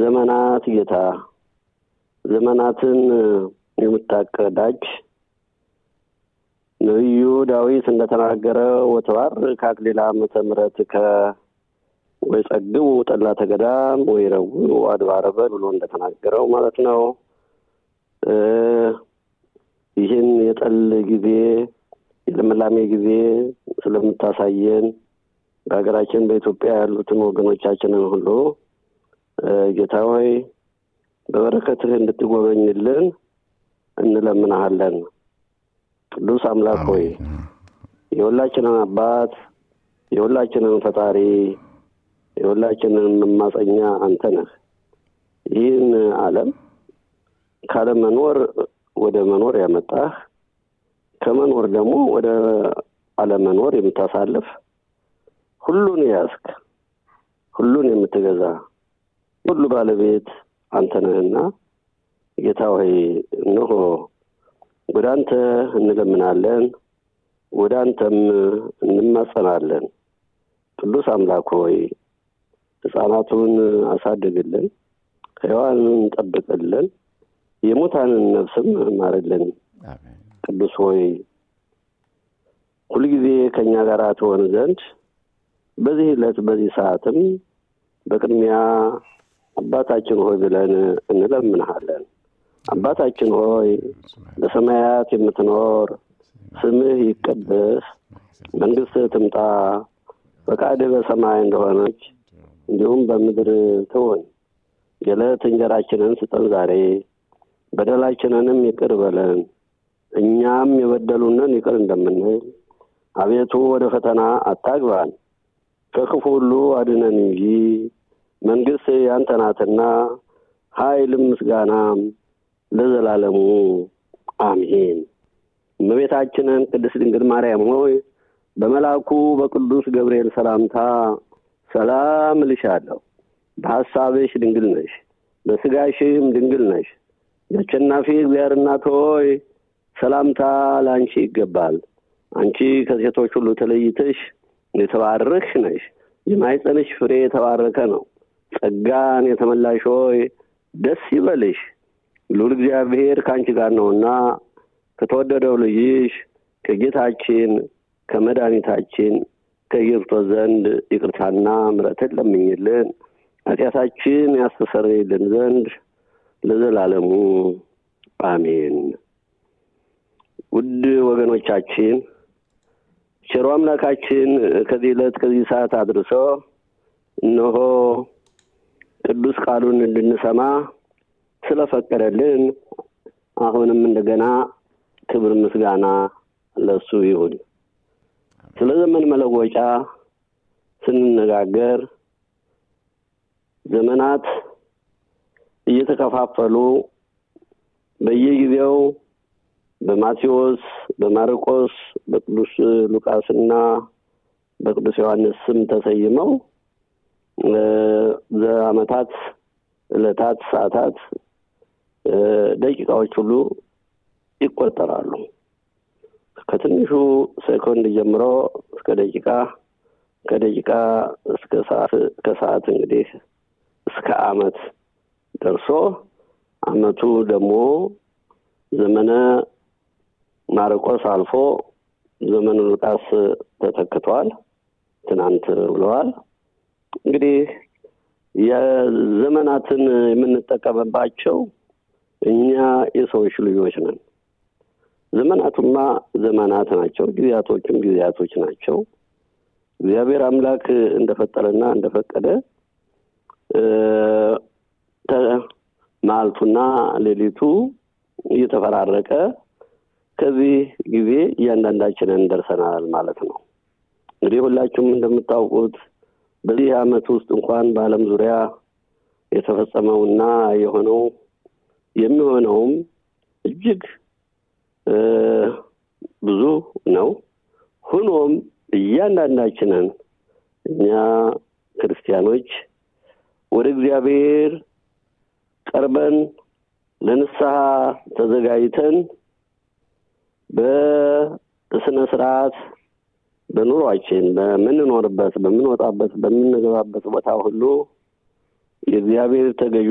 የዘመናት ጌታ ዘመናትን የምታቀዳጅ ነቢዩ ዳዊት እንደተናገረ ወተባርክ አክሊለ ዓመተ ምሕረትከ ወይ ጸግቡ ጠላተ ገዳም ወይ ረውዕ አድባረ በል ብሎ እንደተናገረው ማለት ነው። ይህን የጠል ጊዜ የልምላሜ ጊዜ ስለምታሳየን በሀገራችን በኢትዮጵያ ያሉትን ወገኖቻችንን ሁሉ ጌታ ሆይ በበረከትህ እንድትጎበኝልን እንለምናሃለን። ቅዱስ አምላክ ሆይ የሁላችንን አባት የሁላችንን ፈጣሪ የሁላችንን መማፀኛ አንተ ነህ። ይህን ዓለም ካለመኖር ወደ መኖር ያመጣህ ከመኖር ደግሞ ወደ አለመኖር የምታሳልፍ ሁሉን ያዝክ ሁሉን የምትገዛ ሁሉ ባለቤት አንተ ነህና ጌታ ሆይ እነሆ ወደ አንተ እንለምናለን፣ ወደ አንተም እንማጸናለን። ቅዱስ አምላክ ሆይ ሕፃናቱን አሳድግልን፣ ሕያዋንን ጠብቅልን፣ የሙታንን ነፍስም ማርልን። ቅዱስ ሆይ ሁልጊዜ ከእኛ ጋር ትሆን ዘንድ በዚህ ዕለት በዚህ ሰዓትም በቅድሚያ አባታችን ሆይ ብለን እንለምንሃለን። አባታችን ሆይ በሰማያት የምትኖር ስምህ ይቀደስ፣ መንግስትህ ትምጣ፣ ፈቃድህ በሰማይ እንደሆነች እንዲሁም በምድር ትሁን። የዕለት እንጀራችንን ስጠን ዛሬ፣ በደላችንንም ይቅር በለን እኛም የበደሉንን ይቅር እንደምንል፣ አቤቱ ወደ ፈተና አታግባን ከክፉ ሁሉ አድነን እንጂ መንግስት ያንተ ናትና ኃይልም ምስጋናም ለዘላለሙ አሜን። እመቤታችንን ቅድስት ድንግል ማርያም ሆይ በመልአኩ በቅዱስ ገብርኤል ሰላምታ ሰላም እልሻለሁ። በሐሳብሽ ድንግል ነሽ፣ በስጋሽም ድንግል ነሽ። የአሸናፊ እግዚአብሔር እናት ሆይ ሰላምታ ለአንቺ ይገባል። አንቺ ከሴቶች ሁሉ ተለይተሽ የተባረክሽ ነሽ፣ የማኅፀንሽ ፍሬ የተባረከ ነው። ጸጋን የተመላሽ ሆይ ደስ ይበልሽ፣ ልዑል እግዚአብሔር ከአንቺ ጋር ነውና ከተወደደው ልጅሽ ከጌታችን ከመድኃኒታችን ከኢየሱስ ዘንድ ይቅርታና ምሕረትን ለምኝልን ኃጢአታችን ያስተሰርይልን ዘንድ ለዘላለሙ አሜን። ውድ ወገኖቻችን ቸሮ አምላካችን ከዚህ ዕለት ከዚህ ሰዓት አድርሶ እነሆ ቅዱስ ቃሉን እንድንሰማ ስለፈቀደልን አሁንም እንደገና ክብር ምስጋና ለሱ ይሁን። ስለ ዘመን መለወጫ ስንነጋገር ዘመናት እየተከፋፈሉ በየጊዜው በማቴዎስ፣ በማርቆስ፣ በቅዱስ ሉቃስና በቅዱስ ዮሐንስ ስም ተሰይመው ዘአመታት፣ ዕለታት፣ ሰዓታት፣ ደቂቃዎች ሁሉ ይቆጠራሉ። ከትንሹ ሴኮንድ ጀምሮ እስከ ደቂቃ ከደቂቃ እስከ ሰዓት ከሰዓት እንግዲህ እስከ አመት ደርሶ አመቱ ደግሞ ዘመነ ማርቆስ አልፎ ዘመነ ሉቃስ ተተክቷል። ትናንት ብለዋል። እንግዲህ የዘመናትን የምንጠቀምባቸው እኛ የሰዎች ልጆች ነን። ዘመናቱማ ዘመናት ናቸው፣ ጊዜያቶችም ጊዜያቶች ናቸው። እግዚአብሔር አምላክ እንደፈጠረና እንደፈቀደ መዓልቱና ሌሊቱ እየተፈራረቀ ከዚህ ጊዜ እያንዳንዳችንን ደርሰናል ማለት ነው። እንግዲህ ሁላችሁም እንደምታውቁት በዚህ ዓመት ውስጥ እንኳን በዓለም ዙሪያ የተፈጸመውና የሆነው የሚሆነውም እጅግ ብዙ ነው። ሆኖም እያንዳንዳችንን እኛ ክርስቲያኖች ወደ እግዚአብሔር ቀርበን ለንስሐ ተዘጋጅተን በስነ ስርዓት በኑሯችን በምንኖርበት፣ በምንወጣበት፣ በምንገባበት ቦታ ሁሉ የእግዚአብሔር ተገዥ